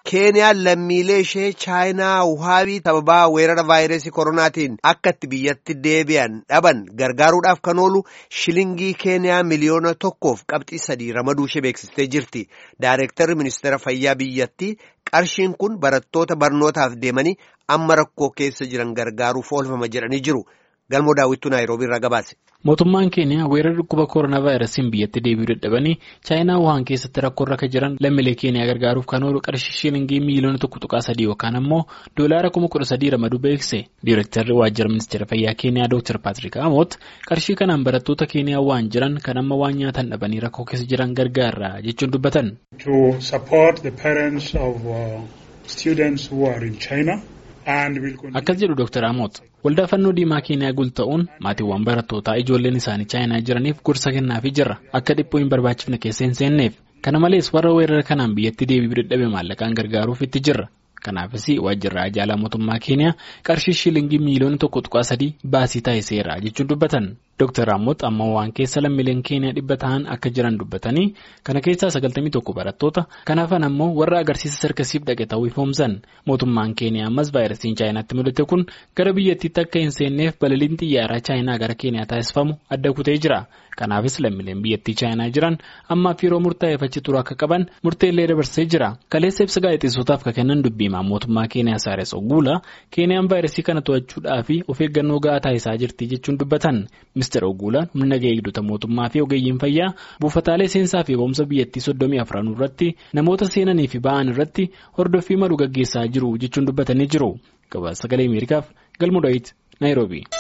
Keeniyaan lammiilee ishee chaayinaa wuhaabii sababaa weerara vaayirasii koronaatiin akka itti biyyatti deebi'an dhaban gargaaruudhaaf kan oolu shilingii keeniyaa miliyoona tokkoof qabxii sadii ramaduu ishee beeksistee jirti. Daayireektarri ministeera fayyaa biyyattii qarshiin kun barattoota barnootaaf deemanii amma rakkoo keessa jiran gargaaruuf oolfama jedhanii jiru. Galmoo daawwittuu Naayiroobii irraa gabaase. Mootummaan keeniyaa weerara dhukkuba koronaa vaayirasiin biyyatti deebi'uu dadhabanii chaayinaa wuhaan keessatti rakkoo irra jiran lammiilee keeniyaa gargaaruuf kan oolu qarshii shilingii miiliyoona tokko tuqaa sadii yookaan ammoo doolaara kuma kudha sadii ramaduu beekse. Diireektarri waajjira ministeera fayyaa keeniyaa Dr. Patrick Amoot qarshii kanaan barattoota keeniyaa waan jiran kan amma waan nyaatan dhabanii rakkoo keessa jiran gargaara jechuun dubbatan. Akkas jedhu Dr. Amoot. Waldaa fannoo diimaa keeniyaa gulta'uun maatiiwwan barattootaa ijoolleen isaanii chaayinaa jiraniif gorsa kennaafii jira akka dhiphoo hin barbaachifne keessa hin seenneef kana malees warra weerara kanaan biyyatti deebi'uu dadhabe maallaqaan gargaaruuf itti jirra kanaafis waajjirri ajaalaa mootummaa keeniyaa qarshii shilingii miiliyoona tokko tuqaa sadii baasii taasiseera jechuun dubbatan. Dr. Amoot amma waan keessa lammiileen keeniyaa dhibba ta'an akka jiran dubbatanii kana keessaa sagaltamii tokko barattoota kan hafan ammoo warra agarsiisa sarkasiif dhaqe ta'uu ifoomsan mootummaan keeniyaa ammas vaayirasiin chaayinaatti mul'ate kun gara biyyattiitti akka hin seenneef balaliin xiyyaaraa chaayinaa gara keeniyaa taasifamu adda kutee jira kanaafis lammiileen biyyattii chaayinaa jiran ammaaf yeroo murtaa'eef achi turuu akka qaban murteellee dabarsee jira kaleessa ibsa gaazexeessotaaf kan kennan dubbiimaan mootummaa keeniyaa saares oguula keeniyaan vaayirasii kana to'achuudhaa fi of eeggannoo gahaa taasisaa jirti jechuun dubbatan. Ministeer Oguulaan humna nagaa eegdota mootummaa fi ogeeyyiin fayyaa buufataalee seensaa fi eegumsa biyyattii soddomii afran irratti namoota seenanii fi ba'an irratti hordoffii malu gaggeessaa jiru jechuun dubbatanii jiru. Gabaasa sagalee Ameerikaaf galmoo Daawit Naayiroobii.